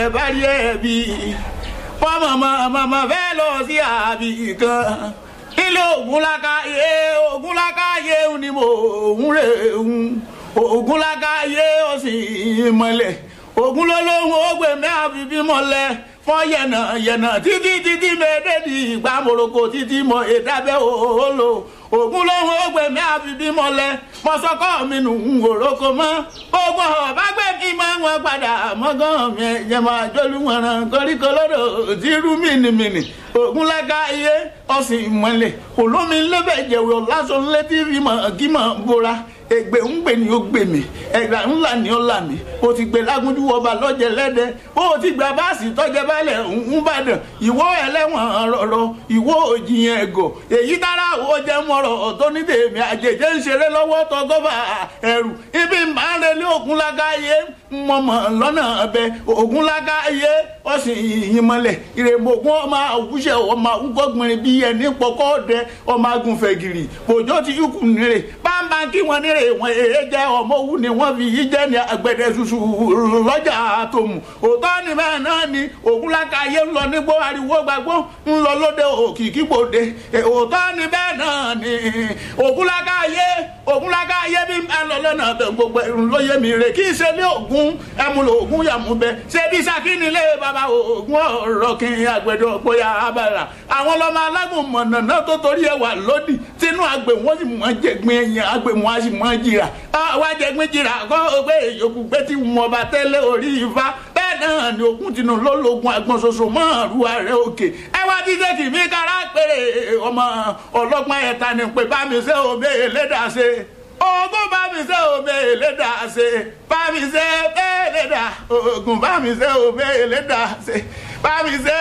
ẹ bá rí ẹ bí fọmọmọ mọmọ fẹ́ lọ sí àbí kan ilé ògúnlákàyé ògúnlákàyé ni mo ń rè ń ògúnlákàyé ó sì mọ́lẹ̀ ògún ló lóhùn ó gbé mẹ́à bíbí mọ́lẹ̀ fọ́ yẹ̀nà yẹ̀nà títí títí mẹ́ẹ̀ẹ́dẹ́dì ìgbà moroko títí mọ ìdábẹ́ òhòlò ògún lóhùn ó gbé mẹ́à bíbí mọ́lẹ̀ mọ́sọ́kọ́ mi nù ń wòrókò mọ́ ogun ọ̀bá gbé kí máa wọn padà mọ́gán mi ẹ̀jẹ̀ máa jólú wọ̀ràn koríko lọ́dọ̀ tí rú mìnìmìnì ògún lága iye ọ̀sìn ìmọ̀lẹ̀ olómi lébẹ̀ jẹ̀wọ̀ lásán létí fímọ̀ kí mọ̀ bóra ègbè ń gbè ní ó gbè mí ẹgbà ńlá ni ó là mí o ti gbé lágúnjú ọba lọ́jẹ̀ lẹ́dẹ̀ o ti gba báàsì tọ́jẹ́ balẹ̀ ń bàdàn ìwọ ẹlẹ́wọ̀n rọ̀rọ̀ ìwọ òjìyàn ẹ̀gọ̀ èyí dára ó jẹ́ mọ́rọ̀ tó ní tèmi àjèjì ń ṣeré lọ́wọ́ tọgọ́bà ẹ̀rù ibi máa ń relé ògún lágáyé mọ̀mọ́ lọ́nà ọbẹ̀ ògún lágáyé ọ̀sìn ìyìnmọ̀lẹ̀ ìrèmọ̀gún ọmọ àwùjẹ ọmọ àwùgọ́gbìnrin bíi ẹni pọkọ́ ọdẹ ọmọ agùnfẹ̀gìrì òjò ti yúkù nírè bámbá kí wọ́n nírè wọn èé jẹ́ ọmọ òwú ni wọ́n fi yí jẹ́ ní agbẹ̀dẹ ṣuṣu lọ́jà àtòmù òótọ́ ni bẹ́ẹ̀ náà ni ògún lágáyé ń lọ nígbó ariwo gbàgbó ń lọ lóde òkìkí gbòde òótọ́ ni bẹ́ẹ̀ náà ni ògún lágáyé ògún lágáyé bí ń lọ lọ́nà gbogbo ẹ̀rùn lóye mi rè kí ṣe ní ògún ẹmúlò ògún yàmúbẹ ṣé bí sakínilé bàbá ògún ọ̀rọ̀ kí àgbẹ̀dọ̀ bóyá abala àwọn ọlọ́mọ alágùn mọ̀nàná tó torí ẹwà lódì tínú àgbẹ̀ wọn sì mọ̀ jẹ̀gbìn ẹ̀yìn àgbẹ̀ wọn á sì mọ̀ jìrà wá jẹ̀gbìn jìrà kọ́ pé èyókù pé tí wọn bá tẹ́lẹ̀ orí ifá bẹ́ẹ̀ náà ni ògún tinú lólógun àgbọn ṣoṣo mọ́ àrùn ààrẹ òkè ẹ wá dídé kì mí kára péré ọmọ ọlọ́gbọ́n ẹ̀ta ni pé bá mi ṣe òbí ẹlẹ́dàá ṣe ogun bá mi ṣe òbí ẹlẹ́dàá ṣe bá mi ṣe ẹlẹ́dàá ogun bá mi ṣe òbí ẹlẹ́dàá ṣe bá mi ṣe